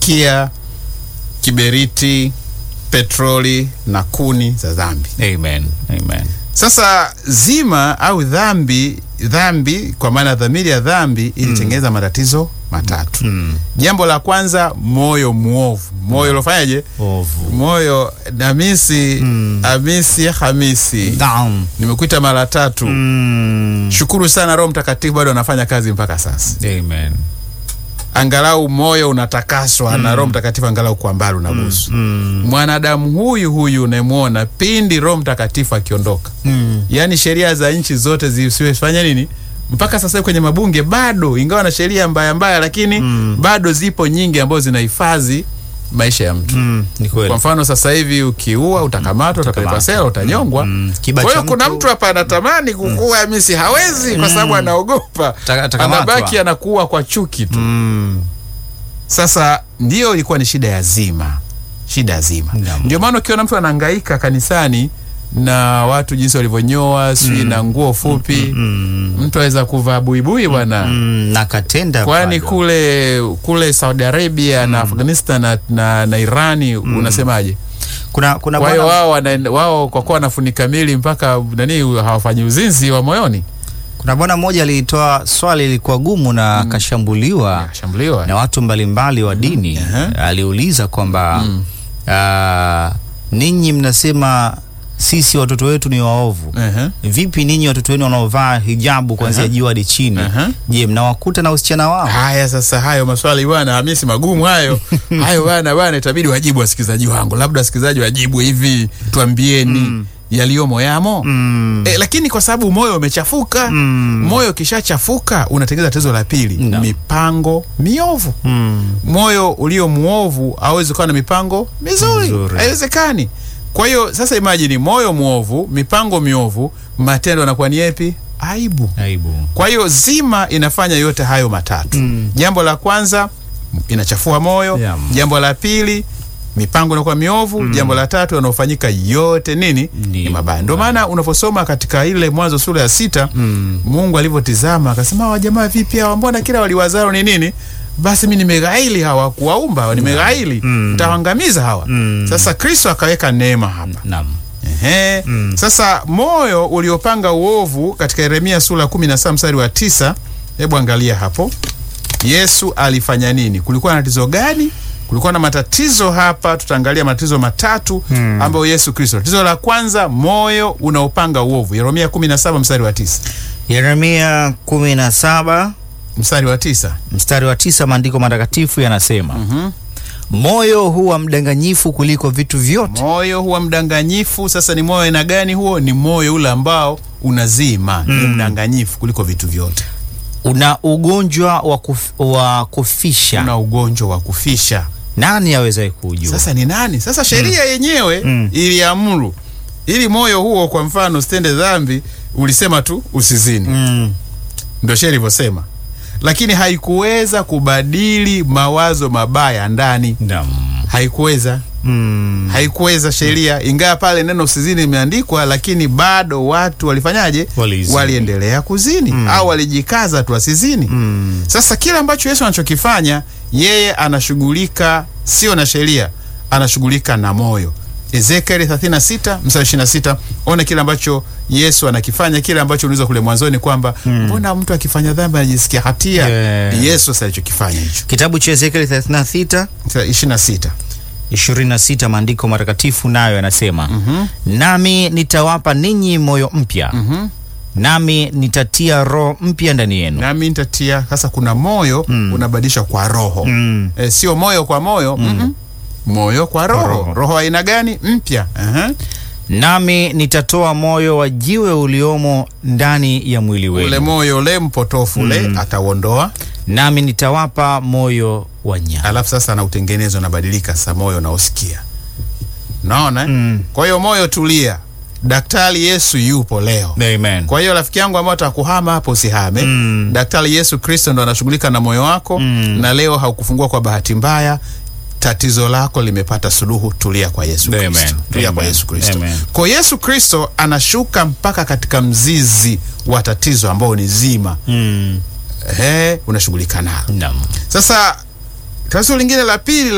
kupikia, kiberiti, petroli na kuni za dhambi. Amen. Amen. Sasa zima au dhambi, dhambi kwa maana dhamiri ya dhambi ilitengeneza matatizo matatu. Jambo la kwanza, moyo mwovu, moyo uliofanyaje? Ovu. Moyo Hamisi, Hamisi, Hamisi, Naam. nimekuita mara tatu. Mm. Shukuru sana, Roho Mtakatifu bado anafanya kazi mpaka sasa. Amen. Angalau moyo unatakaswa na Roho Mtakatifu, angalau kwa mbali unagusu. Mwanadamu huyu huyu unayemwona, pindi Roho Mtakatifu akiondoka Mm. yaani sheria za nchi zote zisiwefanya nini mpaka sasa hivi kwenye mabunge bado, ingawa na sheria mbaya mbaya, lakini bado zipo nyingi ambazo zinahifadhi maisha ya mtu. Mm. Ni kweli. Kwa mfano sasa hivi ukiua utakamatwa, utapelekwa sela, utanyongwa. Mm. Kiba Kwa hiyo cha kuna mtu- mtu hapa anatamani kukua misi hawezi, kwa sababu anaogopa, Ta- atakamatwa. anabaki anakuwa kwa chuki tu. Mm. Sasa ndiyo ilikuwa ni shida ya zima, shida ya zima. Naam. Ndio maana ukiona mtu anahangaika kanisani na watu jinsi walivyonyoa sijui na nguo fupi Mm. mtu aweza kuvaa buibui bwana Mm. Na katenda kwani bado. kule kule Saudi Arabia na Afghanistan na, na, na Irani unasemaje? kuna kuna Kwa hiyo bwana wao wana- wao kwa kuwa wanafunika mili mpaka nani hawafanyi uzinzi wa moyoni, kuna bwana mmoja alitoa swali lilikuwa gumu na akashambuliwa akashambuliwa na watu mbalimbali wa dini. Aha. Aliuliza kwamba ah, ninyi mnasema sisi watoto wetu ni waovu Ehe. vipi ninyi watoto wenu wanaovaa hijabu kuanzia Aha. juu hadi chini Aha. je mnawakuta na usichana wao Haya sasa, hayo maswali bwana Hamisi magumu hayo hayo bwana bwana, itabidi wajibu wasikilizaji wangu, labda wasikilizaji wajibu hivi, tuambieni yaliyomo yamo Mm. e, lakini kwa sababu moyo umechafuka Mm. moyo ukishachafuka unatengeneza tatizo la pili No. mipango miovu Mm. moyo ulio mwovu hawezi kuwa na mipango mizuri, Mizuri. haiwezekani. Kwa hiyo sasa, imajini moyo mwovu, mipango miovu, matendo yanakuwa ni yepi? Aibu. aibu Kwa hiyo zima inafanya yote hayo matatu. Mm. Jambo la kwanza inachafua moyo. Yeah. Jambo la pili mipango inakuwa miovu. Jambo la tatu yanayofanyika yote nini? Ni Ni mabaya. Ndio maana unaposoma katika ile Mwanzo sura ya sita Mm. Mungu alivyotizama akasema, hawa jamaa vipi hawa, mbona kila waliwazao ni nini? Basi mi nimeghaili hawa, kuwaumba nimeghaili, Mm. nitawaangamiza hawa. Mm. Sasa Kristo akaweka neema hapa. naam Ehe. Mm. Sasa moyo uliopanga uovu katika Yeremia sura ya 17 mstari wa tisa, hebu angalia hapo. Yesu alifanya nini? Kulikuwa na tatizo gani? Kulikuwa na matatizo hapa, tutaangalia matatizo matatu Mm. ambayo Yesu Kristo. Tatizo la kwanza, moyo unaopanga uovu. Yeremia 17 mstari wa tisa. yeremia kumi na saba Mstari wa tisa. mstari wa tisa maandiko matakatifu yanasema Mhm. moyo huwa mdanganyifu kuliko vitu vyote Moyo huwa mdanganyifu. Sasa ni moyo aina gani huo? Ni moyo ule ambao unazima, ni mdanganyifu kuliko vitu vyote. una ugonjwa wa, kuf, wa kufisha Una ugonjwa wa kufisha. nani awezaye kuujua Sasa ni nani? Sasa sheria yenyewe Mm. iliamuru ili moyo huo, kwa mfano, usitende dhambi, ulisema tu usizini, mm. ndio sheria ilivyosema, lakini haikuweza kubadili mawazo mabaya ndani, Naam. haikuweza Mm. haikuweza sheria, ingawa pale neno usizini imeandikwa, lakini bado watu walifanyaje? Walizini. Waliendelea kuzini au walijikaza tu wasizini. Mm. Sasa kile ambacho Yesu anachokifanya yeye anashughulika sio na sheria, anashughulika na moyo. Ezekieli 36 mstari 26, ona kile ambacho Yesu anakifanya, kile ambacho uliza kule mwanzoni kwamba mbona mtu akifanya dhambi anajisikia hatia. Yeah. Yesu sasa alichokifanya hicho. kitabu cha ezekieli 36 26 26 maandiko matakatifu nayo yanasema nami nitawapa ninyi moyo mpya nami nitatia roho mpya ndani yenu nami nitatia sasa. Kuna moyo unabadilishwa kwa roho Mm. e, sio moyo kwa moyo mm-mm. moyo kwa roho. roho. Roho aina gani? Mpya. Aha. nami nitatoa moyo wa jiwe uliomo ndani ya mwili ule wenu moyo ule mpotofu ule atauondoa, nami nitawapa moyo wa nyama alafu sasa anautengeneza unabadilika sasa moyo unaosikia. Naona eh? Mm. Kwa hiyo moyo tulia, daktari Yesu yupo leo. Amen. Kwa hiyo rafiki yangu ambao atakuhama hapo usihame. Mm. Daktari Yesu Kristo ndo anashughulika na moyo wako Mm. na leo haukufungua kwa bahati mbaya. Tatizo lako limepata suluhu. Tulia kwa Yesu Amen. Kristo, tulia kwa Amen. Yesu Kristo. Amen. Kwa Yesu Kristo anashuka mpaka katika mzizi wa tatizo ambao ni zima. Mm. Ehe, unashughulika nalo. Naam. Sasa tatizo lingine la pili